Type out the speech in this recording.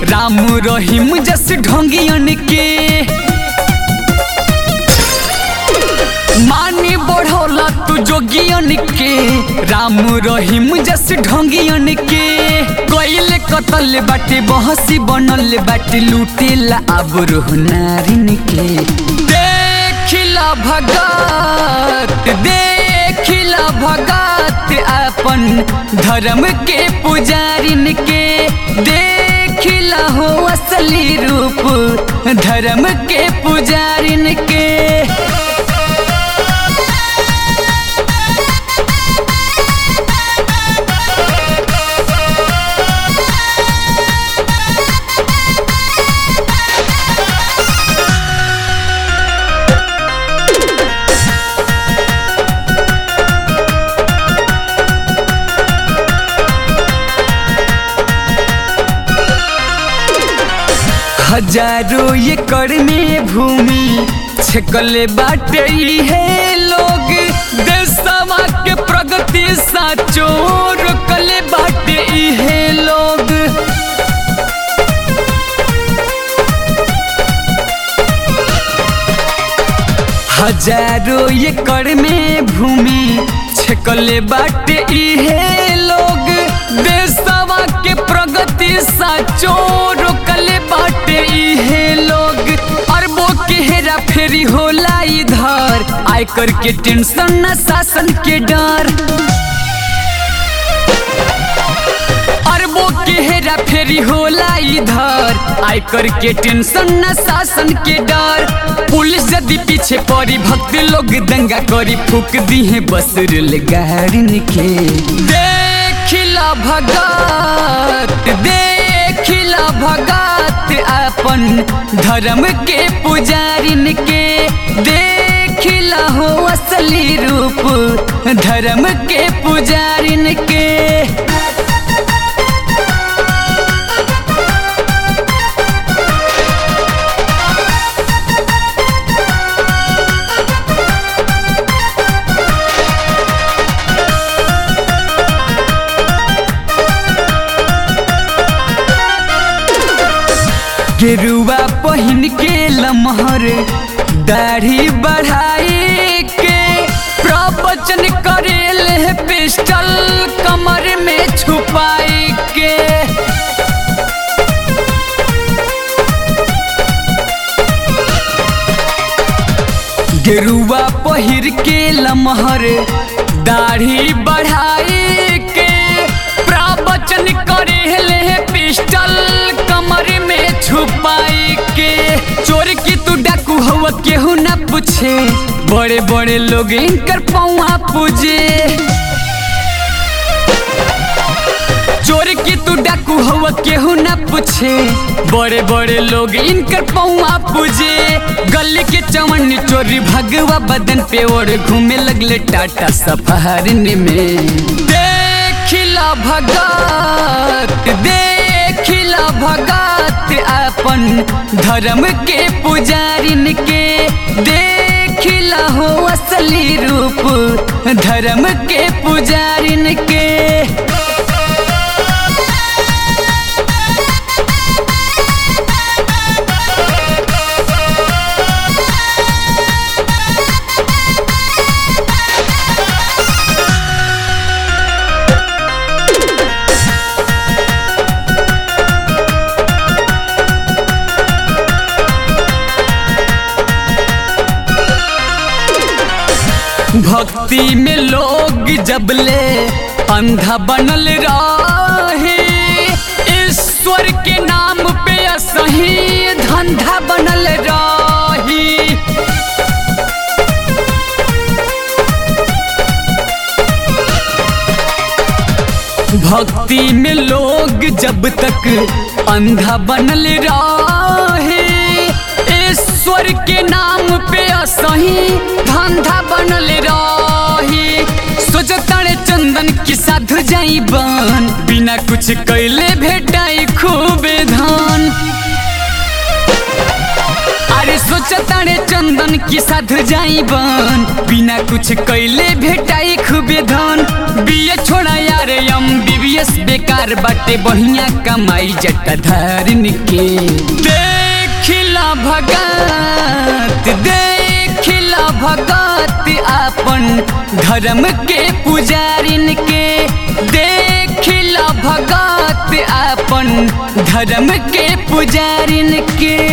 राम रहीम जस ढोंगियन के मानी बढ़ौला तू जोगियन के राम रहीम जस ढोंगियन के कोइल कतल बाटे बहसी बनल बाटे लूटेला आबरू नारिन के देखिला भगत देखिला भगत अपन धर्म के पुजारिन के देखिला हो असली रूप धर्म के पुजारिन के हजारों एकड़ में भूमि छकले बाटे है लोग देशवा के प्रगति साचो रोकले बाटे है लोग हजारों एकड़ में भूमि छकले बाटे है लोग देशवा के प्रगति साचो रोकले बाटे है लोग अरबों के हेरा फेरी होला इधर आयकर के टेंशन न शासन के डर अरबों के हेरा फेरी होला इधर आयकर के टेंशन न शासन के डर पुलिस यदि पीछे पड़ी भक्त लोग दंगा करी फूक दी है बस गाड़िन के देखिला भगत देखिला भगत अपन धर्म के पुजारिन के देखिला हो असली रूप धर्म के पुजारिन के गेरुआ पहिन के लमहर दाढ़ी बढ़ाई के प्रवचन करेल है पिस्टल कमर में छुपाई के गेरुआ पहिर के लमहर दाढ़ी बढ़ाई के प्रवचन करेल है पिस्टल कमर में छुपाई के चोर की तू डाकू हवा केहू ना पूछे बड़े बड़े लोग इनकर पौआ पूजे चोर की तू डाकू हवा केहू ना पूछे बड़े बड़े लोग इनकर पौआ पूजे गली के चमन चोरी भगवा बदन पे और घूमे लगले टाटा सफारिन में देखिला भगत देखिला भगत अपन धर्म के पुजारिन के देखिला हो असली रूप धर्म के पुजारिन के भक्ति में लोग जबले अंधा बनल रहे ईश्वर के नाम पे असही धंधा बनल रही भक्ति में लोग जब तक अंधा बनल रहे ईश्वर के नाम पे असही धंधा बनल रही सोचतारे चंदन की साधु जाई बन बिना कुछ कैले भेटाई खूबे धान अरे सोचतारे चंदन की साधु जाई बन बिना कुछ कैले भेटाई खूबे धन बिये छोड़ा यार हम बीबी बीएस बेकार बाटे बढ़िया कमाई जटाधारिन के देखिला भगत देखिला भगत आपन धर्म के पुजारिन के देखिला भगत आपन धर्म के पुजारिन के